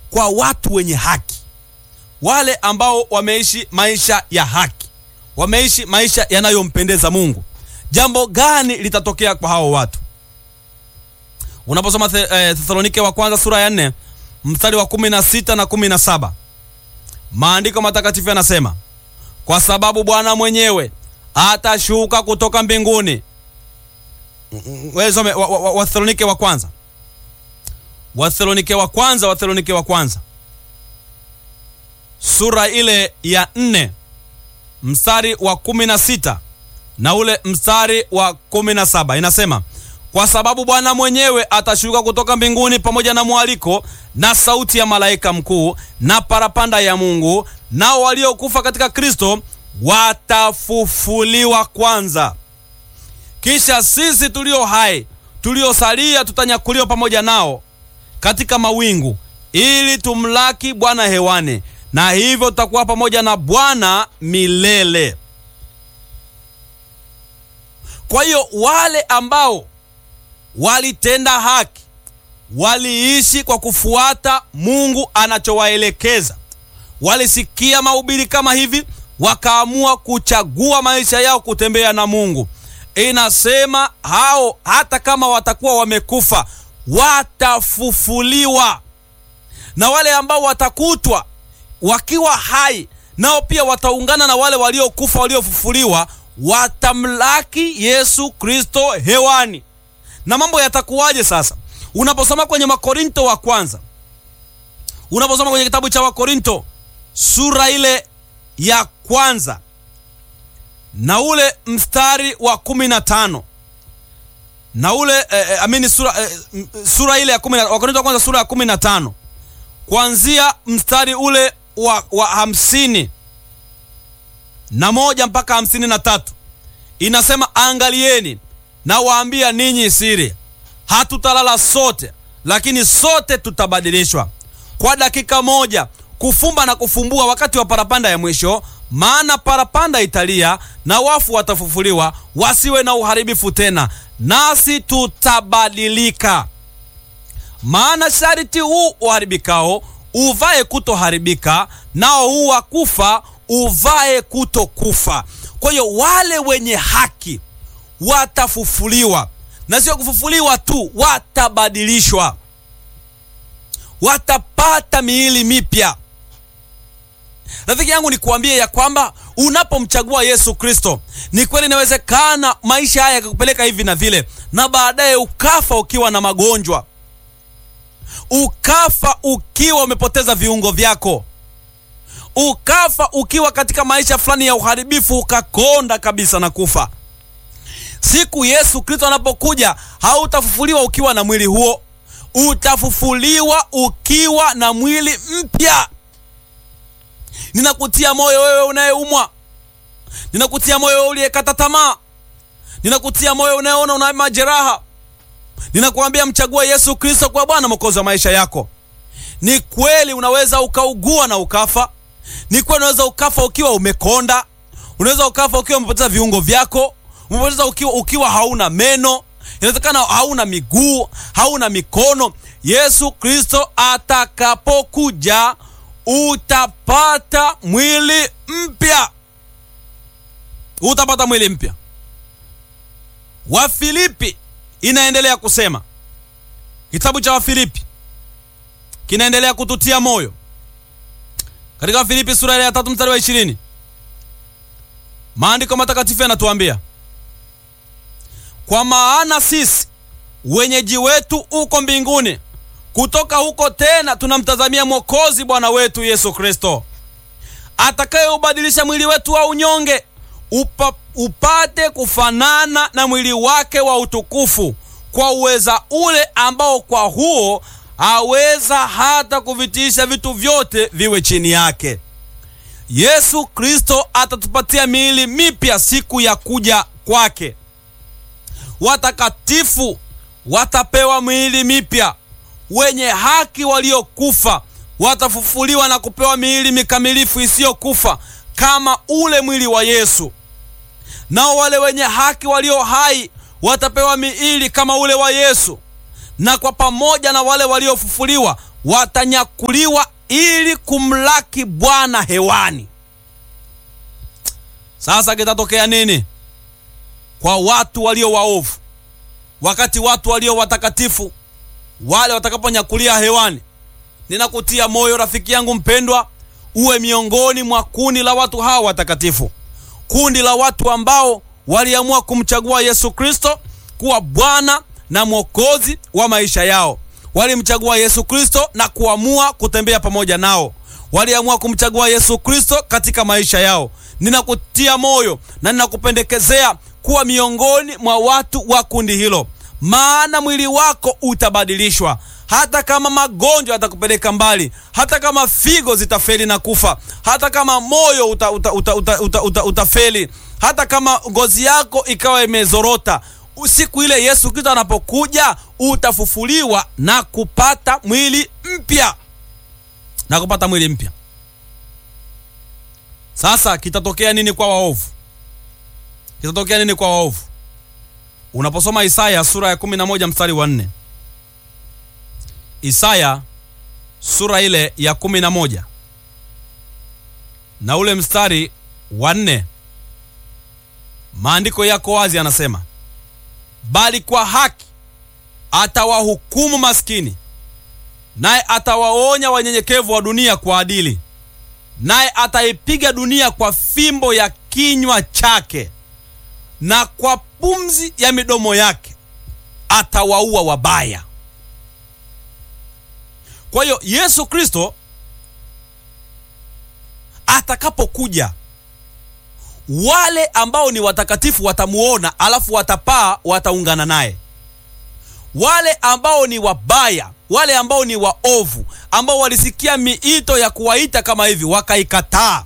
kwa watu wenye haki, wale ambao wameishi maisha ya haki, wameishi maisha yanayompendeza Mungu. Jambo gani litatokea kwa hao watu? Unaposoma Thesalonike wa kwanza sura ya nne mstari wa kumi na sita na kumi na saba maandiko matakatifu yanasema, kwa sababu Bwana mwenyewe atashuka kutoka mbinguni. Some Wathesalonike wa kwanza, Wathesalonike wa kwanza, Wathesalonike wa kwanza sura ile ya nne mstari wa kumi na sita na ule mstari wa kumi na saba inasema kwa sababu Bwana mwenyewe atashuka kutoka mbinguni pamoja na mwaliko na sauti ya malaika mkuu na parapanda ya Mungu, nao waliokufa katika Kristo watafufuliwa kwanza. Kisha sisi tulio hai tuliosalia tutanyakuliwa pamoja nao katika mawingu, ili tumlaki Bwana hewani, na hivyo tutakuwa pamoja na Bwana milele. Kwa hiyo wale ambao walitenda haki, waliishi kwa kufuata Mungu anachowaelekeza, walisikia mahubiri kama hivi, wakaamua kuchagua maisha yao kutembea na Mungu. Inasema hao hata kama watakuwa wamekufa watafufuliwa, na wale ambao watakutwa wakiwa hai nao pia wataungana na wale waliokufa waliofufuliwa, watamlaki Yesu Kristo hewani. Na mambo yatakuwaje sasa? Unaposoma kwenye Makorinto wa kwanza, unaposoma kwenye kitabu cha Wakorinto sura ile ya kwanza na ule mstari wa kumi na tano na ule eh, amini sura, eh, sura ile ya kumi na Wakorinto wa kwanza sura ya kumi na tano kuanzia mstari ule wa, wa hamsini na moja mpaka hamsini na tatu inasema, angalieni na waambia ninyi siri, hatutalala sote, lakini sote tutabadilishwa kwa dakika moja, kufumba na kufumbua, wakati wa parapanda ya mwisho. Maana parapanda italia na wafu watafufuliwa, wasiwe na uharibifu tena, nasi tutabadilika. Maana sharti huu uharibikao uvae kutoharibika, nao huu wa kufa uvae kutokufa. Kwa hiyo wale wenye haki watafufuliwa, na sio kufufuliwa tu, watabadilishwa, watapata miili mipya. Rafiki yangu, nikuambie ya kwamba unapomchagua Yesu Kristo, ni kweli inawezekana maisha haya yakakupeleka hivi na vile, na baadaye ukafa ukiwa na magonjwa, ukafa ukiwa umepoteza viungo vyako, ukafa ukiwa katika maisha fulani ya uharibifu, ukakonda kabisa na kufa. Siku Yesu Kristo anapokuja, hautafufuliwa ukiwa na mwili huo, utafufuliwa ukiwa na mwili mpya. Ninakutia moyo wewe unayeumwa, ninakutia moyo wewe uliyekata tamaa, ninakutia moyo unayeona una majeraha, ninakuambia mchague Yesu Kristo kwa Bwana Mwokozi wa maisha yako. Ni kweli unaweza ukaugua na ukafa, ni kweli unaweza ukafa ukiwa umekonda, unaweza ukafa ukiwa umepoteza viungo vyako, umepoteza ukiwa, ukiwa hauna meno, inawezekana hauna miguu, hauna mikono. Yesu Kristo atakapokuja utapata mwili mpya, utapata mwili mpya. Wafilipi inaendelea kusema, kitabu cha Wafilipi kinaendelea kututia moyo katika Wafilipi sura ya tatu mstari wa ishirini maandiko matakatifu yanatuambia, kwa maana sisi wenyeji wetu uko mbinguni kutoka huko tena tunamtazamia Mwokozi Bwana wetu Yesu Kristo, atakayeubadilisha mwili wetu wa unyonge upa, upate kufanana na mwili wake wa utukufu, kwa uweza ule ambao kwa huo aweza hata kuvitiisha vitu vyote viwe chini yake. Yesu Kristo atatupatia miili mipya siku ya kuja kwake. Watakatifu watapewa miili mipya wenye haki waliokufa watafufuliwa na kupewa miili mikamilifu isiyokufa kama ule mwili wa Yesu. Nao wale wenye haki walio hai watapewa miili kama ule wa Yesu, na kwa pamoja na wale waliofufuliwa watanyakuliwa ili kumlaki Bwana hewani. Sasa kitatokea nini kwa watu walio waovu, wakati watu walio watakatifu wale watakaponyakulia hewani? Ninakutia moyo rafiki yangu mpendwa, uwe miongoni mwa kundi la watu hawa watakatifu, kundi la watu ambao waliamua kumchagua Yesu Kristo kuwa Bwana na Mwokozi wa maisha yao. Walimchagua Yesu Kristo na kuamua kutembea pamoja nao. Waliamua kumchagua Yesu Kristo katika maisha yao. Ninakutia moyo na ninakupendekezea kuwa miongoni mwa watu wa kundi hilo, maana mwili wako utabadilishwa. Hata kama magonjwa yatakupeleka mbali, hata kama figo zitafeli na kufa, hata kama moyo uta, uta, uta, uta, uta, uta, utafeli, hata kama ngozi yako ikawa imezorota, siku ile Yesu Kristo anapokuja utafufuliwa na kupata mwili mpya, na kupata mwili mpya. Sasa kitatokea nini kwa waovu? Kitatokea nini kwa waovu? Unaposoma Isaya sura ya 11 mstari wa 4 Isaya sura ile ya kumi na moja na ule mstari wa nne, maandiko yako wazi, anasema bali kwa haki atawahukumu maskini, naye atawaonya wanyenyekevu wa dunia kwa adili, naye ataipiga dunia kwa fimbo ya kinywa chake, na kwa pumzi ya midomo yake atawaua wabaya. Kwa hiyo Yesu Kristo atakapokuja, wale ambao ni watakatifu watamuona, alafu watapaa, wataungana naye. Wale ambao ni wabaya, wale ambao ni waovu, ambao walisikia miito ya kuwaita kama hivi wakaikataa,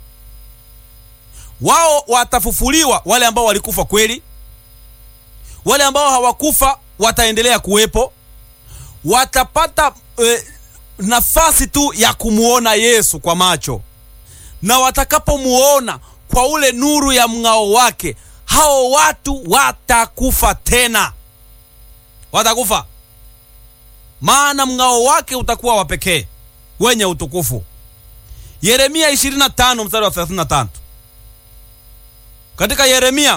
wao watafufuliwa. Wale ambao walikufa kweli, wale ambao hawakufa wataendelea kuwepo, watapata e, nafasi tu ya kumuona Yesu kwa macho, na watakapomuona kwa ule nuru ya mng'ao wake, hao watu watakufa tena, watakufa, maana mng'ao wake utakuwa wa pekee wenye utukufu. Yeremia 25 mstari wa 35. Katika Yeremia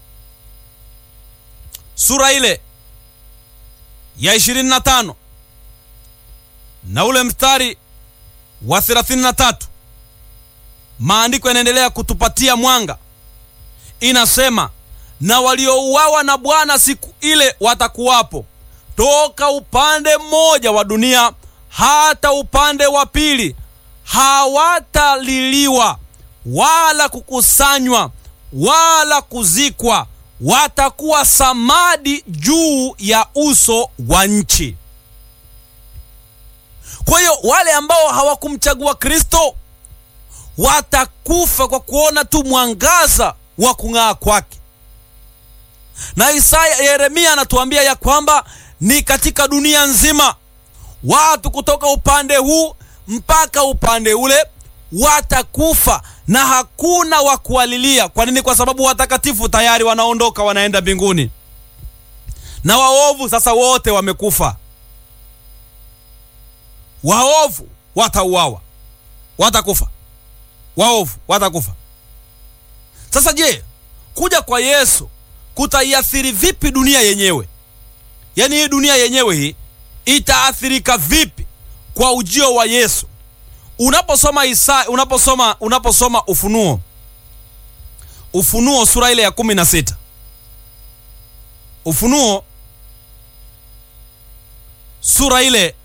sura ile ya 25 na ule mstari wa 33, maandiko yanaendelea kutupatia mwanga. Inasema, na waliouawa na Bwana siku ile watakuwapo toka upande mmoja wa dunia hata upande wa pili, hawataliliwa wala kukusanywa wala kuzikwa, watakuwa samadi juu ya uso wa nchi. Kwa hiyo wale ambao hawakumchagua Kristo watakufa kwa kuona tu mwangaza wa kung'aa kwake. Na Isaya, Yeremia anatuambia ya kwamba ni katika dunia nzima watu kutoka upande huu mpaka upande ule watakufa na hakuna wa kuwalilia. Kwa nini? Kwa sababu watakatifu tayari wanaondoka, wanaenda mbinguni, na waovu sasa wote wamekufa. Waovu watauawa, watakufa, waovu watakufa. Sasa je, kuja kwa Yesu kutaiathiri vipi dunia yenyewe? Yaani hii dunia yenyewe hii itaathirika vipi kwa ujio wa Yesu? Unaposoma Isa, unaposoma unaposoma Ufunuo, Ufunuo sura ile ya kumi na sita Ufunuo sura ile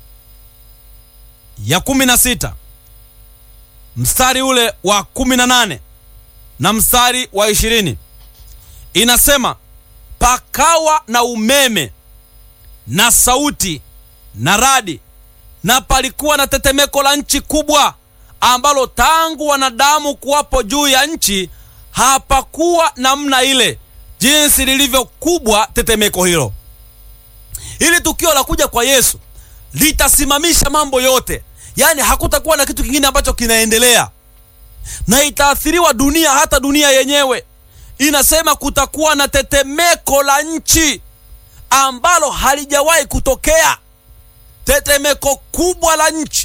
ya kumi na sita mstari ule wa kumi na nane na mstari wa ishirini inasema, pakawa na umeme na sauti na radi na palikuwa na tetemeko la nchi kubwa, ambalo tangu wanadamu kuwapo juu ya nchi hapakuwa namna ile, jinsi lilivyo kubwa tetemeko hilo. Hili tukio la kuja kwa Yesu litasimamisha mambo yote, yaani hakutakuwa na kitu kingine ambacho kinaendelea, na itaathiriwa dunia, hata dunia yenyewe. Inasema kutakuwa na tetemeko la nchi ambalo halijawahi kutokea tetemeko kubwa la nchi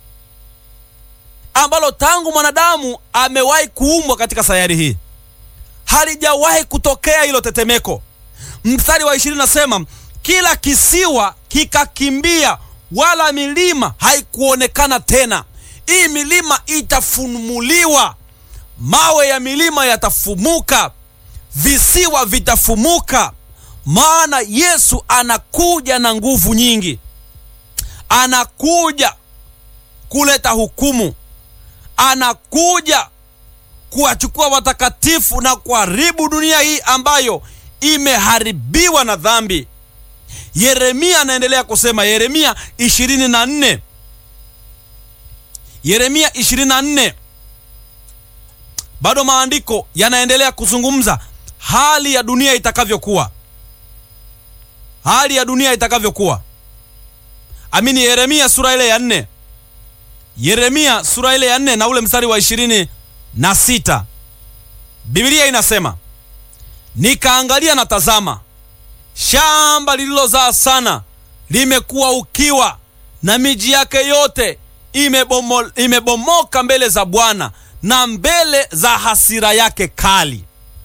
ambalo tangu mwanadamu amewahi kuumbwa katika sayari hii halijawahi kutokea hilo tetemeko. Mstari wa ishirini nasema kila kisiwa kikakimbia, wala milima haikuonekana tena. Hii milima itafumuliwa, mawe ya milima yatafumuka, visiwa vitafumuka, maana Yesu anakuja na nguvu nyingi, anakuja kuleta hukumu, anakuja kuwachukua watakatifu na kuharibu dunia hii ambayo imeharibiwa na dhambi. Yeremia anaendelea kusema, Yeremia 24 Yeremia 24, bado maandiko yanaendelea kuzungumza hali ya dunia itakavyokuwa, hali ya dunia itakavyokuwa. Amini, Yeremia sura ile ya nne, Yeremia sura ile ya nne na ule mstari wa ishirini na sita Biblia inasema nikaangalia na tazama, shamba lililozaa sana limekuwa ukiwa, na miji yake yote imebomo, imebomoka mbele za Bwana na mbele za hasira yake kali.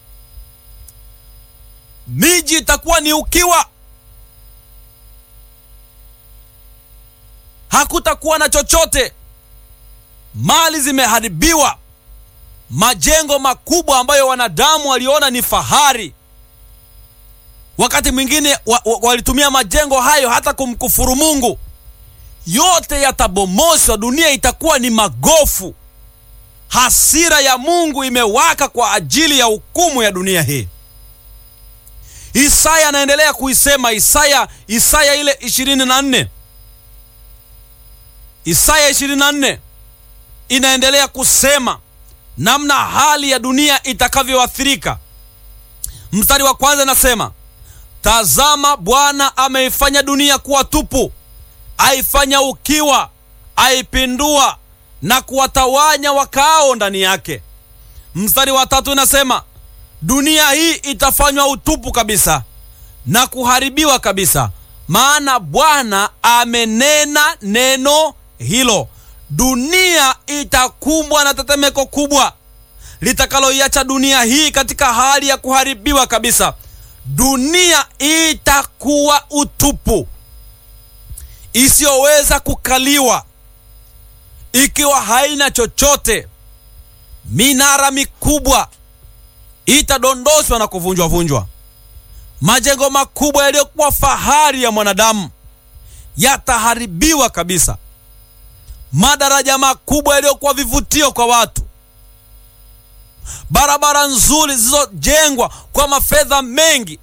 Miji itakuwa ni ukiwa, hakutakuwa na chochote, mali zimeharibiwa majengo makubwa ambayo wanadamu waliona ni fahari, wakati mwingine wa, wa, walitumia majengo hayo hata kumkufuru Mungu, yote yatabomoshwa. Dunia itakuwa ni magofu. Hasira ya Mungu imewaka kwa ajili ya hukumu ya dunia hii. Isaya anaendelea kuisema, Isaya Isaya ile 24 Isaya 24 inaendelea kusema namna hali ya dunia itakavyoathirika. Mstari wa kwanza nasema, tazama, Bwana ameifanya dunia kuwa tupu, aifanya ukiwa, aipindua na kuwatawanya wakaao ndani yake. Mstari wa tatu inasema, dunia hii itafanywa utupu kabisa na kuharibiwa kabisa, maana Bwana amenena neno hilo. Dunia itakumbwa na tetemeko kubwa litakaloiacha dunia hii katika hali ya kuharibiwa kabisa. Dunia itakuwa utupu, isiyoweza kukaliwa, ikiwa haina chochote. Minara mikubwa itadondoshwa na kuvunjwa vunjwa. Majengo makubwa yaliyokuwa fahari ya mwanadamu yataharibiwa kabisa. Madaraja makubwa yaliyokuwa vivutio kwa watu, barabara nzuri zilizojengwa kwa mafedha mengi,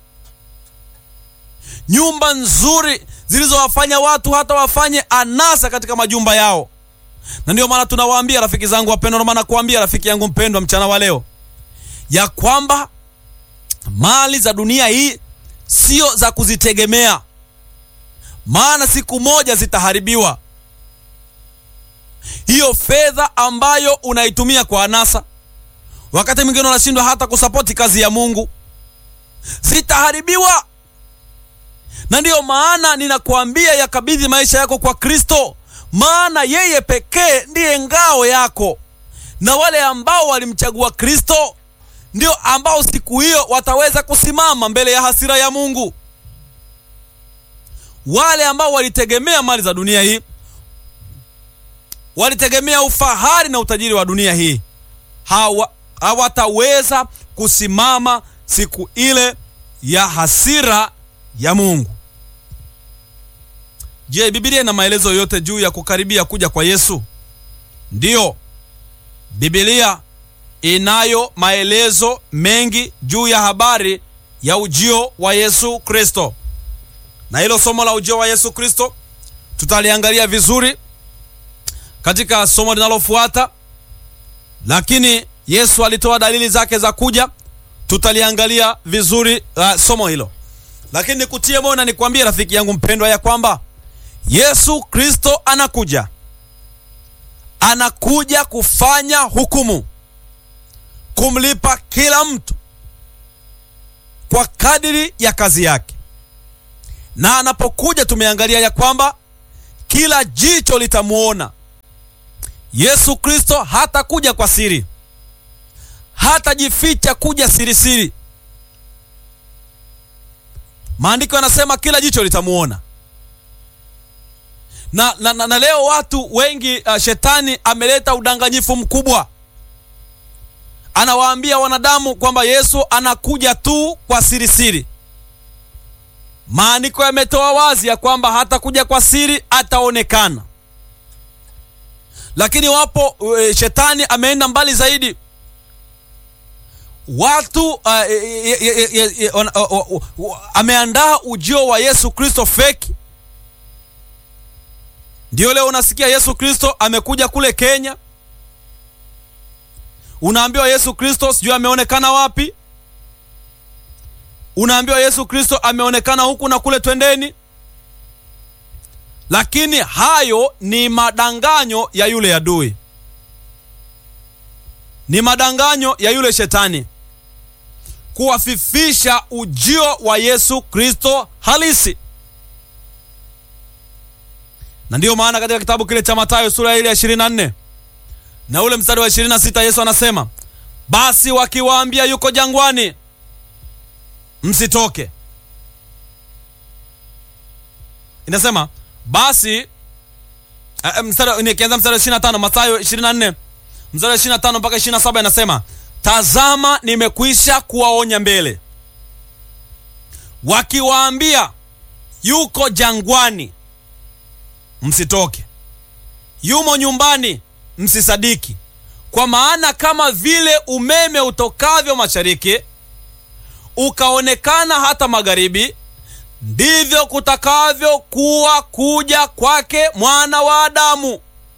nyumba nzuri zilizowafanya watu hata wafanye anasa katika majumba yao. Na ndio maana tunawaambia rafiki zangu wapendwa, ndio maana kuambia rafiki yangu mpendwa mchana wa leo ya kwamba mali za dunia hii sio za kuzitegemea, maana siku moja zitaharibiwa. Hiyo fedha ambayo unaitumia kwa anasa, wakati mwingine unashindwa hata kusapoti kazi ya Mungu, zitaharibiwa. Na ndiyo maana ninakuambia yakabidhi maisha yako kwa Kristo, maana yeye pekee ndiye ngao yako, na wale ambao walimchagua Kristo ndio ambao siku hiyo wataweza kusimama mbele ya hasira ya Mungu. Wale ambao walitegemea mali za dunia hii, walitegemea ufahari na utajiri wa dunia hii, hawa hawataweza kusimama siku ile ya hasira ya Mungu. Je, Biblia ina maelezo yote juu ya kukaribia kuja kwa Yesu? Ndiyo, Biblia inayo maelezo mengi juu ya habari ya ujio wa Yesu Kristo, na hilo somo la ujio wa Yesu Kristo tutaliangalia vizuri katika somo linalofuata, lakini Yesu alitoa dalili zake za kuja, tutaliangalia vizuri uh, somo hilo. Lakini nikutie moyo na nikwambie rafiki yangu mpendwa, ya kwamba Yesu Kristo anakuja, anakuja kufanya hukumu kumlipa kila mtu kwa kadiri ya kazi yake. Na anapokuja tumeangalia ya kwamba kila jicho litamuona. Yesu Kristo hatakuja kwa siri, hatajificha kuja sirisiri. Maandiko yanasema kila jicho litamuona na, na, na, na leo watu wengi uh, shetani ameleta udanganyifu mkubwa. Anawaambia wanadamu kwamba Yesu anakuja tu kwa siri siri. Maandiko yametoa wazi ya kwamba hatakuja kwa siri, ataonekana. Lakini wapo uh, shetani ameenda mbali zaidi. Watu uh, e, e, e, e, uh, uh, uh, ameandaa ujio wa Yesu Kristo feki ndio leo unasikia Yesu Kristo amekuja kule Kenya, unaambiwa Yesu Kristo sijui ameonekana wapi, unaambiwa Yesu Kristo ameonekana huku na kule, twendeni. Lakini hayo ni madanganyo ya yule adui, ni madanganyo ya yule shetani kuwafifisha ujio wa Yesu Kristo halisi na ndiyo maana katika kitabu kile cha Mathayo sura ile ya 24 na ule mstari wa 26 Yesu anasema, basi wakiwaambia yuko jangwani, msitoke. Inasema basi uh, mstari nikianza mstari wa 25 Mathayo 24 mstari wa 25 mpaka 27 inasema, tazama nimekwisha kuwaonya mbele, wakiwaambia yuko jangwani msitoke, yumo nyumbani msisadiki. Kwa maana kama vile umeme utokavyo mashariki ukaonekana hata magharibi, ndivyo kutakavyokuwa kuja kwake mwana wa Adamu.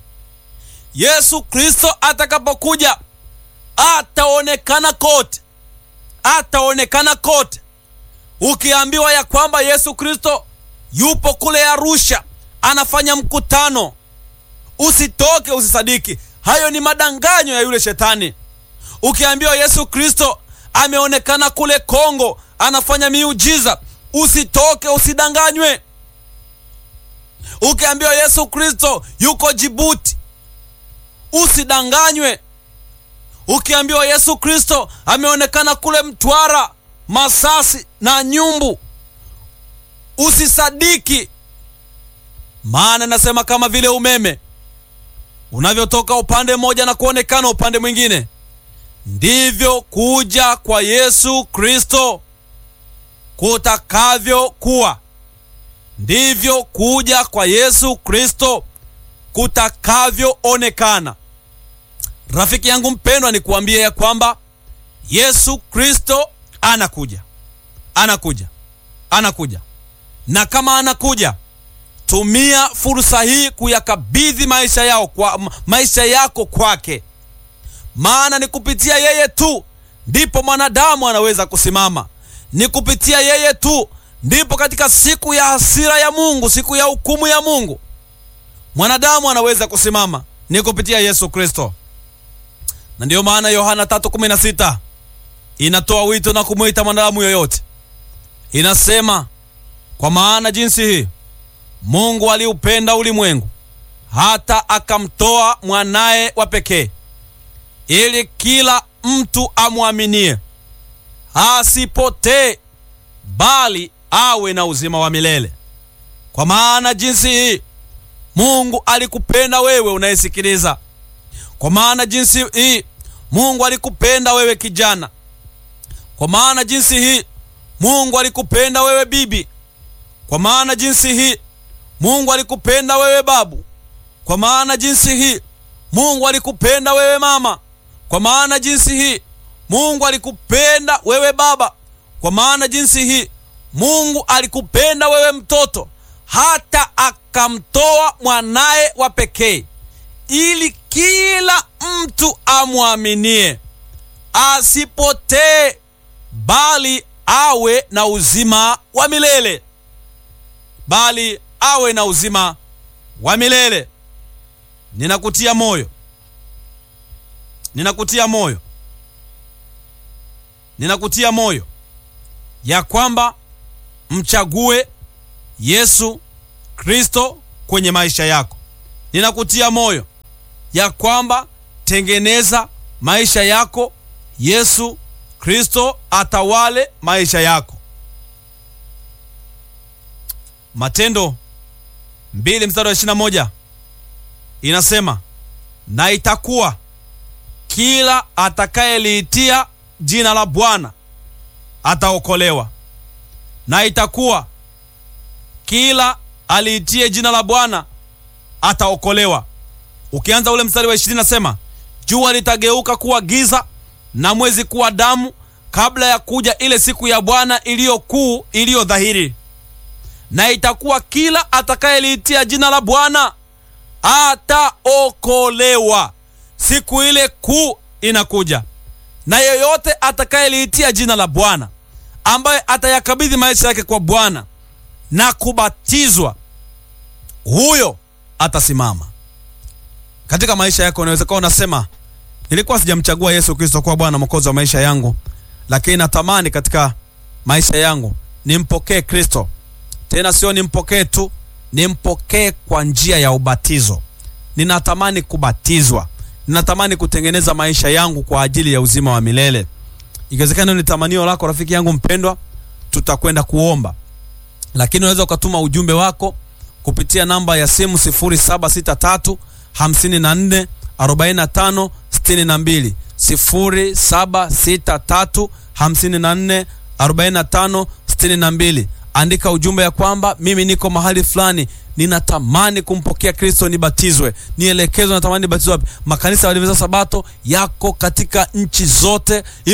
Yesu Kristo atakapokuja ataonekana kote, ataonekana kote. Ukiambiwa ya kwamba Yesu Kristo yupo kule Arusha anafanya mkutano, usitoke, usisadiki. Hayo ni madanganyo ya yule shetani. Ukiambiwa Yesu Kristo ameonekana kule Kongo anafanya miujiza, usitoke, usidanganywe. Ukiambiwa Yesu Kristo yuko Jibuti, usidanganywe. Ukiambiwa Yesu Kristo ameonekana kule Mtwara, Masasi na Nyumbu, usisadiki. Maana nasema kama vile umeme unavyotoka upande mmoja na kuonekana upande mwingine, ndivyo kuja kwa Yesu Kristo kutakavyokuwa. Ndivyo kuja kwa Yesu Kristo kutakavyoonekana. Rafiki yangu mpendwa, ni kuambia ya kwamba Yesu Kristo anakuja, anakuja, anakuja, na kama anakuja tumia fursa hii kuyakabidhi maisha yao kwa maisha yako kwake, maana ni kupitia yeye tu ndipo mwanadamu anaweza kusimama. Ni kupitia yeye tu ndipo katika siku ya hasira ya Mungu, siku ya hukumu ya Mungu, mwanadamu anaweza kusimama. Ni kupitia Yesu Kristo, na ndiyo maana Yohana 3:16 inatoa wito na kumwita mwanadamu yoyote, inasema kwa maana jinsi hii Mungu aliupenda ulimwengu hata akamtoa mwanaye wa pekee, ili kila mtu amwaminie asipotee, bali awe na uzima wa milele. Kwa maana jinsi hii Mungu alikupenda wewe unayesikiliza. Kwa maana jinsi hii Mungu alikupenda wewe kijana. Kwa maana jinsi hii Mungu alikupenda wewe bibi. Kwa maana jinsi hii Mungu alikupenda wewe babu. Kwa maana jinsi hii Mungu alikupenda wewe mama. Kwa maana jinsi hii Mungu alikupenda wewe baba. Kwa maana jinsi hii Mungu alikupenda wewe mtoto, hata akamtoa mwanaye wa pekee, ili kila mtu amwaminie asipotee, bali awe na uzima wa milele, bali awe na uzima wa milele. Ninakutia moyo, ninakutia moyo, ninakutia moyo ya kwamba mchague Yesu Kristo kwenye maisha yako. Ninakutia moyo ya kwamba tengeneza maisha yako, Yesu Kristo atawale maisha yako. Matendo mbili mstari wa ishirini na moja inasema, na itakuwa kila atakayeliitia jina la Bwana ataokolewa. Na itakuwa kila aliitie jina la Bwana ataokolewa. Ukianza ule mstari wa ishirini nasema, jua litageuka kuwa giza na mwezi kuwa damu kabla ya kuja ile siku ya Bwana iliyo kuu iliyo dhahiri. Na itakuwa kila atakayeliitia jina la Bwana ataokolewa. Siku ile kuu inakuja, na yeyote atakayeliitia jina la Bwana, ambaye atayakabidhi maisha yake kwa Bwana na kubatizwa, huyo atasimama katika maisha yako. Unaweza kuwa unasema nilikuwa sijamchagua Yesu Kristo kuwa Bwana Mwokozi wa maisha yangu, lakini natamani katika maisha yangu nimpokee Kristo. Tena sio nimpokee tu, nimpokee kwa njia ya ubatizo. Ninatamani kubatizwa, ninatamani kutengeneza maisha yangu kwa ajili ya uzima wa milele. Ikiwezekana ni tamanio lako, rafiki yangu mpendwa, tutakwenda kuomba, lakini unaweza ukatuma ujumbe wako kupitia namba ya simu 0763 54 45 62 0763 54 45 62. Andika ujumbe ya kwamba mimi niko mahali fulani, ninatamani kumpokea Kristo, nibatizwe, nielekezwe, natamani nibatizwe wapi? Makanisa ya Waadventista Sabato yako katika nchi zote.